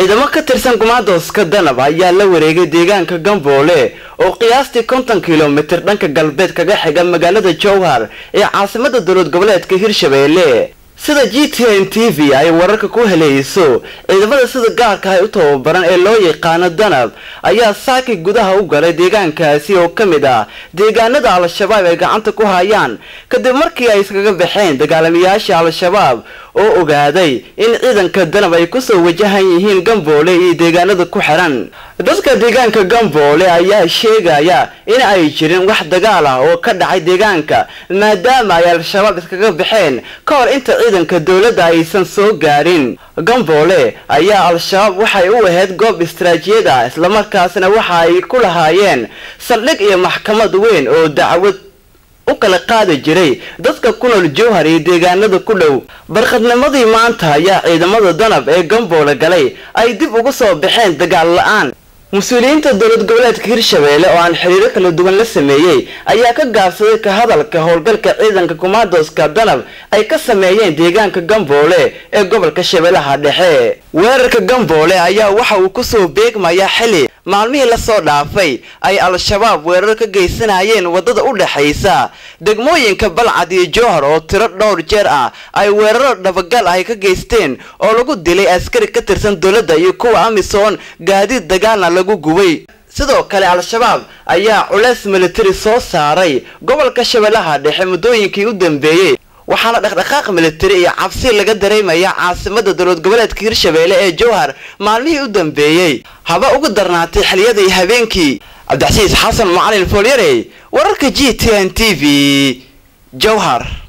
ciidamo ka tirsan kumaandooska danab ayaa la wareegay deegaanka gamboole oo qiyaastii konton kilomitir dhanka galbeed kaga xiga magaalada jowhar ee caasimada dowlad goboleedka hirshabeelle sida g t n t v ay wararka ku helayso ciidamada sida gaarka ah u tababaran ee loo yaqaano danab ayaa saaki gudaha u galay deegaankaasi oo ka mid ah deegaanada al-shabaab ay gacanta ku hayaan kadib markii ay iskaga baxeen dagaalamayaasha al-shabaab oo ogaaday in ciidanka danab ay kusoo wajahan yihiin gamboole iyo deegaanada ku xiran dadka deegaanka gamboole ayaa sheegaya in ay jirin wax dagaal ah oo ka dhacay deegaanka maadaama ay al-shabaab iskaga baxeen ka hor inta ciidanka dowladda aysan soo gaarin gamboole ayaa al-shabaab waxay u ahayd goob istaraatiijiyad ah islamarkaasna waxa ay ku lahaayeen saldhig iyo maxkamad weyn oo dacwad u kala qaadi jiray dadka ku nool jowhar iyo deegaanada ku dhow barqadnimadii maanta ayaa ciidamada danab ee gamboole galay ay dib ugu soo baxeen dagaal la-aan mas-uuliyiinta dowlad goboleedka hirshabeelle oo aan xiriiro kala duwan la sameeyey ayaa ka gaabsaday ka hadalka howlgalka ciidanka kumaandooska danab ay ka sameeyeen deegaanka gamboole ee gobolka shabeellaha dhexe weerarka gamboole ayaa waxa uu kusoo beegmayaa xili maalmihii lasoo dhaafay ay al-shabaab weerar ka geysanayeen waddada u dhexaysa degmooyinka balcad iyo jowhar oo tiro dhowr jeer ah ay weeraro dhabagal ay ka geysteen oo lagu dilay askari ka tirsan dowladda iyo kuwa amisom gaadiid dagaalna lagu gubay sidoo kale al-shabaab ayaa culeys militari soo saaray gobolka shabeellaha dhexe muddooyinkii u dambeeyey waxaana dhaqdhaqaaq militari iyo cabsi laga dareemaya caasimada dowlad goboleedka hirshabeelle ee jowhar maalmihii u dambeeyey haba ugu darnaatay xiliyadii habeenkii cabdixasiis xasan macalin foolyarey wararka g t n t v jowhar